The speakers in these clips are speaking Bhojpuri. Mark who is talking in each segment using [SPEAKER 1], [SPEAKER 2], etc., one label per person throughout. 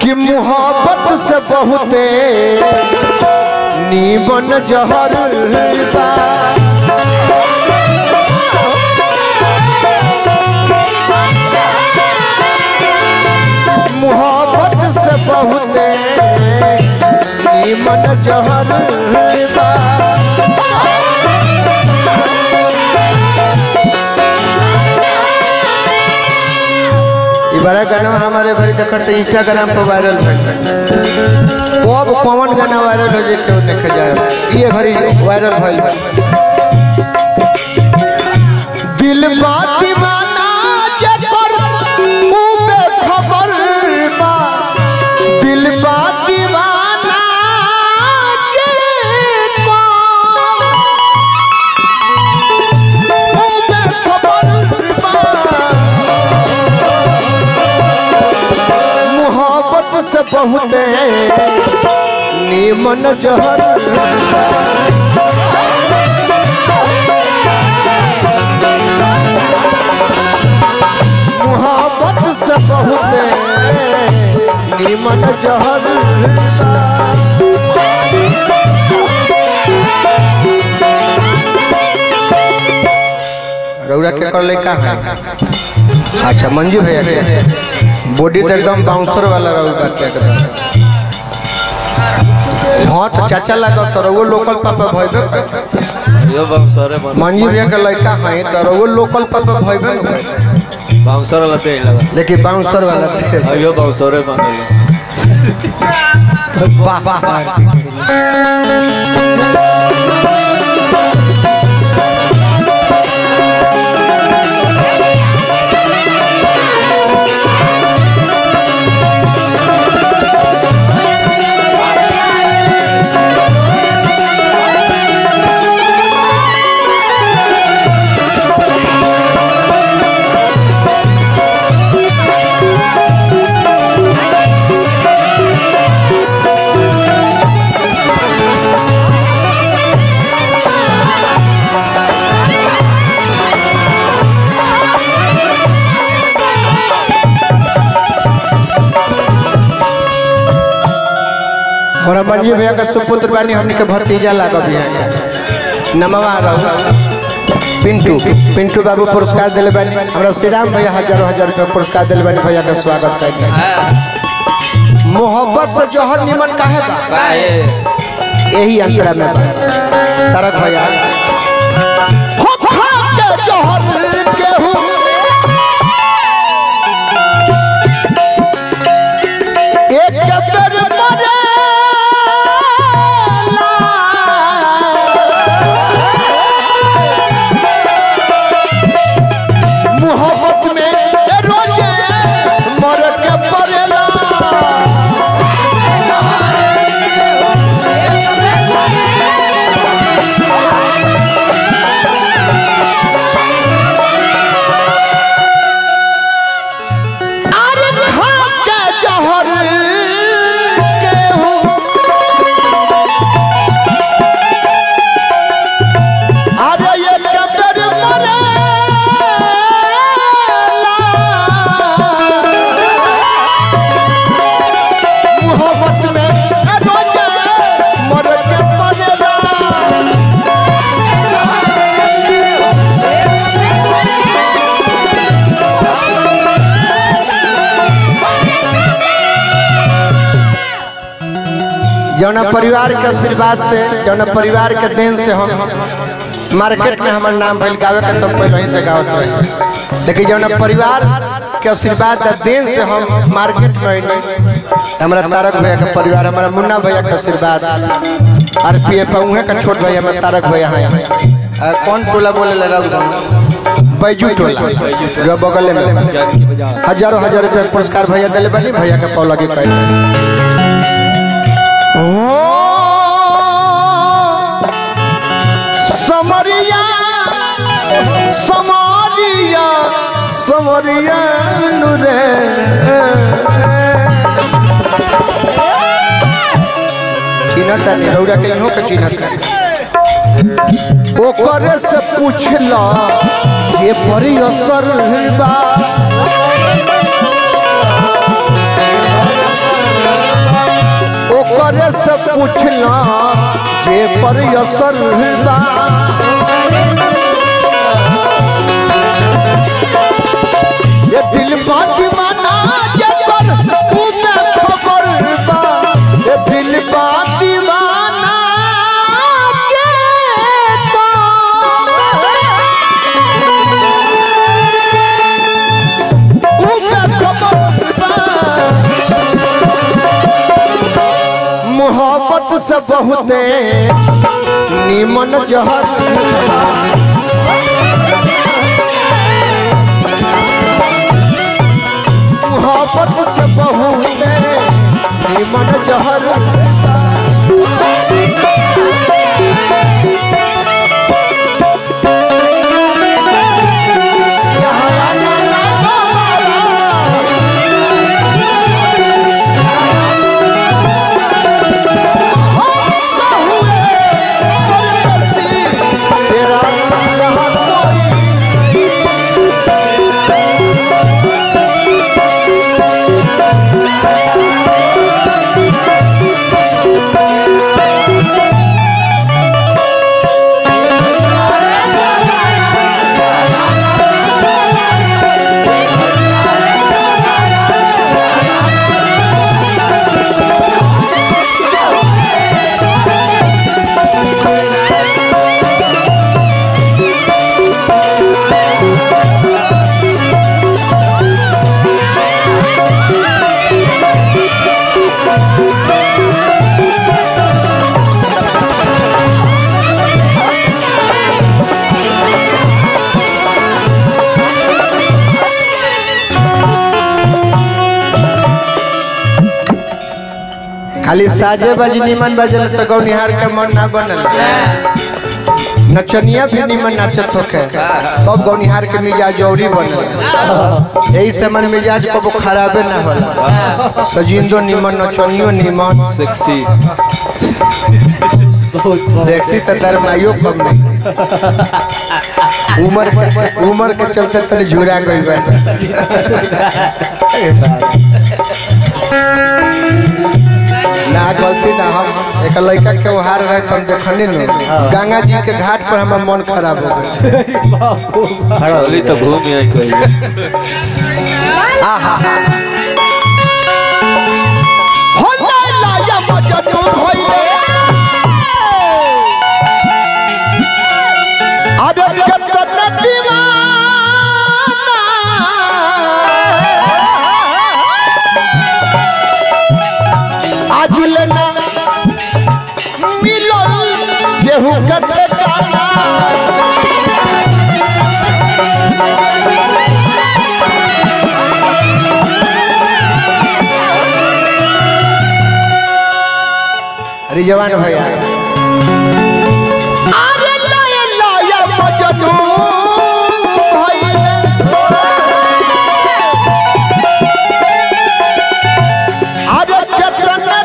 [SPEAKER 1] कि मोहब्बत से बहुते नीमन जहर बा मोहब्बत से बहुते नीमन जहर बा ई बड़ा गाना हमारे घर देखत इंस्टाग्राम पर वायरल भइल कब कौन गाना वायरल हो जे केहू देखे जाए ये घड़ी वायरल भइल बा दिल बा दीवाना जेकर ऊ बेखबर बा दिल बा दीवाना जेकर ऊ बेखबर बा मोहब्बत से बहुते नीमन जहर मोहब्बत से बहुते नीमन जहर रौरा के कर लड़का है अच्छा मंजू भैया के बॉडी तो एकदम बाउंसर वाला रहू बाटे एकदम हाँ तो चाचा लगा तो रहुओ लोकल पापा भइबे
[SPEAKER 2] यो बाउंसरे बन
[SPEAKER 1] मंजू भैया के लड़का है तो रहुओ लोकल पापा भइबे न भइबे।
[SPEAKER 2] बाउंसर वाला पे लगा
[SPEAKER 1] लेकिन बाउंसर वाला थे
[SPEAKER 2] अयो बाउंसरे बन
[SPEAKER 1] वाह वाह वाह हमारा मंजू भैया का सुपुत्र बानी हमने के भतीजा लागा भी है नमवा रहो पिंटू पिंटू बाबू पुरस्कार दिले बानी हमरा श्री राम भैया हजारों हजार रुपया पुरस्कार दिले बानी भैया का स्वागत कर मोहब्बत से जहर निमन काहे बा
[SPEAKER 2] काहे
[SPEAKER 1] यही अंतरा में बा तारक भैया हो खा के जहर केहू एक बेर मरेला मोहब्बत में रोजे मर के पड़ेला अरे खा के जहर केहू अरे ये कबर मरेला मोहब्बत में रोजे मर के पड़ेला जौना परिवार के आशीर्वाद से जौना परिवार के देन से हम मार्केट में हमार नाम भइल गावे के तो पहले ही से गावत रहे लेकिन जौना परिवार के आशीर्वाद आ देन से हम मार्केट में आइनी हमारा तारक भैया के परिवार हमारा मुन्ना भैया के आशीर्वाद आर पी एफ उहे का छोट भैया हमारा तारक भैया हैं कौन टोला बोले लगा बैजू टोला जो बगल में
[SPEAKER 2] जानकी बाजार
[SPEAKER 1] हजारों हजार रुपया पुरस्कार भैया दिले बानी भैया के पौ लगे कहे समरिया समरिया समरिया नु रे चिन्हता नहीं रौरा के इहो के चिन्हता ओकरे से पूछला ये परी असर बा ए पर असर बा ये दिल बा दीवाना ये कर उमे खबर बा ये दिल बा दीवाना ये कर उमे खबर बा मोहब्बत से बहुते निमन जहर बा। मोहब्बत से बहुते निमन जहर बा। यहाँ आना ना बाबा। तेरा यहाँ कोई खाली साजे बज निमन बजल तो गौनिहार के मन ना बनल नचनिया भी निमन नाचत होके तब गौनिहार के मिजाज औरी बनल यही से मन मिजाज कबो खराबे ना होला सजिंदो निमन नचनियो निमन
[SPEAKER 2] सेक्सी
[SPEAKER 1] सेक्सी तो दरमाइयो कम नहीं उम्र के उम्र के चलते तनी झुरा गई बा ना गलती ना हम एक लड़का के उहार रहे तो हम देखनी न गंगा जी के घाट पर हमार मन खराब हो गया
[SPEAKER 2] होली तो घूम आई कोई
[SPEAKER 1] आहा होला लाया मजनू होइले अरे कतना दीवाना आज लेना मिलो गेहूं का ठेकाना अरे जवान भैया अरे लाया लाया मजनू भइले। अरे केतना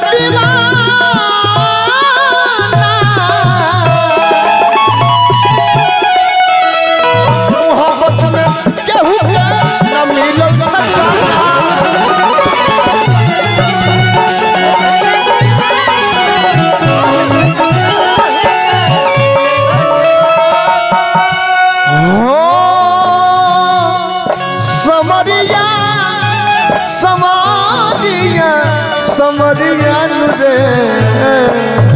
[SPEAKER 1] दीवाना। मोहब्बत में केहू के न मिलल ठिकाना। हो समरिया समरिया समरिया नु रे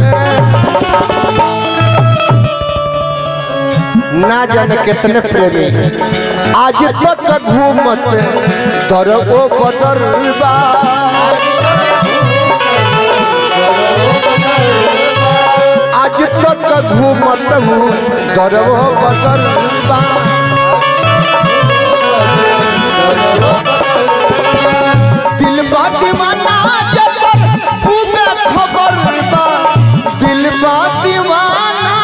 [SPEAKER 1] ना जाने कितने प्रेमी आज तक घूमत दर ओ बदरबा आज तक घूमत हूँ दर ओ बदरबा दिल बा दीवाना जबर पूरा खबर बा दिल बा दीवाना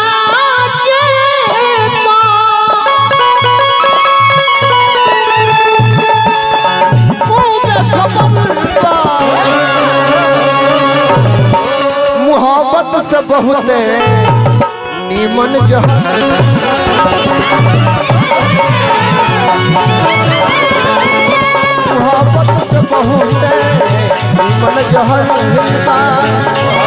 [SPEAKER 1] पूरा खबर बा मोहब्बत से बहुत नीमन जहर मोहब्बत से बहुत मन जहर बा